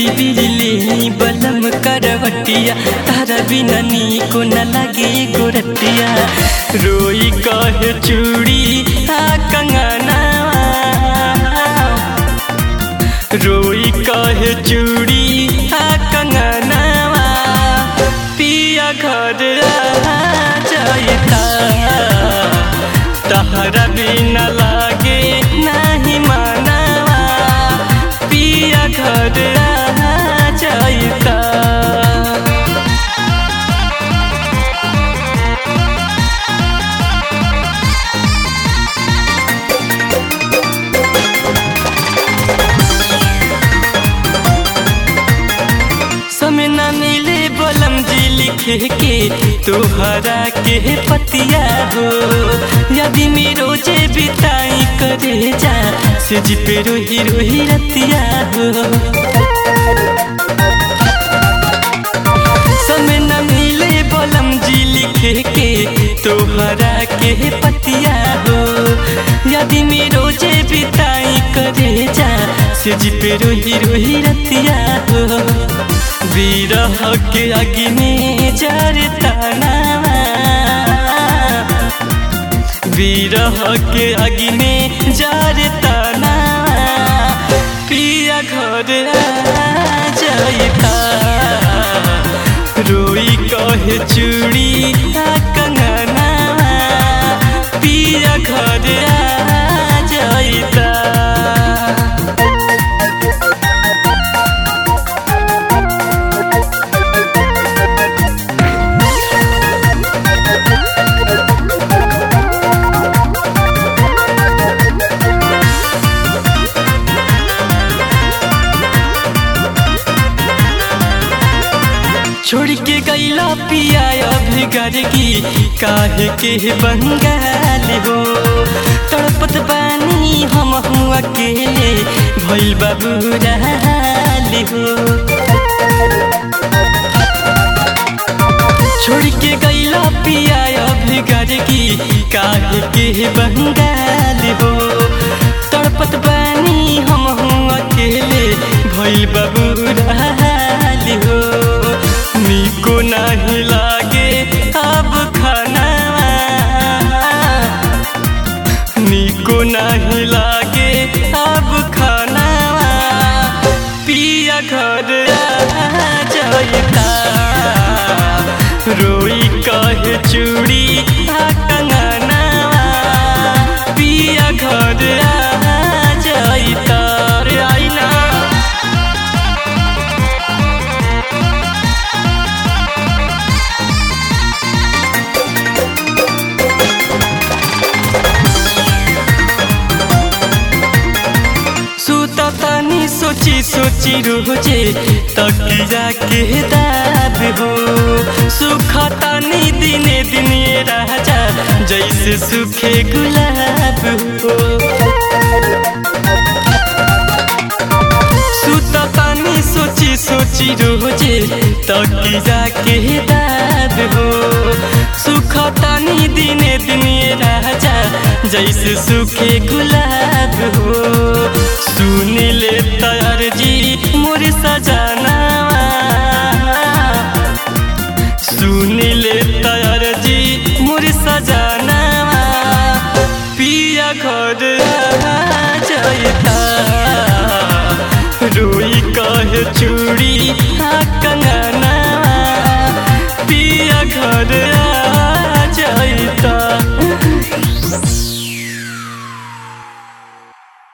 बेरी बिजली बलम करवटिया तारा बिना नीको न लगे गोरटिया रोई कहे चूड़ी आ कंगना रोई कहे चूड़ी आ कंगनावा पिया घर आ जाता तहरा बिना लागे नहीं मानवा पिया घर आ जाता समय न मिले बलम जी लिखे के तोहरा के पतिया हो यदि में रोजे बिताई करे जा से जी पे रोही रोही रतिया हो समय न मिले बलम जी लिखे के तोहरा के पतिया हो यदि में रोजे बिताई करे जा से जी पे रोही रोही रतिया हो विरह के अग्नि जरता नावा विरह के अग्नि जरता नावा पिया घर आ जाता रोई कहे चूड़ी आ कंगना पिया घर आ जाता छोड़ के गईला पिया अभी की काहे के बंगाल हो तड़पत बानी हम हूँ अकेले भइल बाबू हो छोड़ के गईला पिया अभी की काहे के बंगाल हो तड़पत बानी हम हूँ अकेले भइल बाबू हो निको नहीं लागे अब खाना निको नहीं लागे अब खाना पिया घर आ जाता रोई कहे चूड़ी आ कंगना पिया घर आ जाता रे आईना सुता तानी सोची सोची रोजे तकिया के दाब हो सुखा तानी दिने दिने राजा जैसे सूखे गुलाब हो सुता तानी सोची सोची रोजे तकिया के दाब हो सुखा तानी दिने दिने राजा जैसे सूखे गुलाब हो सुन ले तार जी मोर सजाना सुन ले तार जी मोर सजाना पिया घर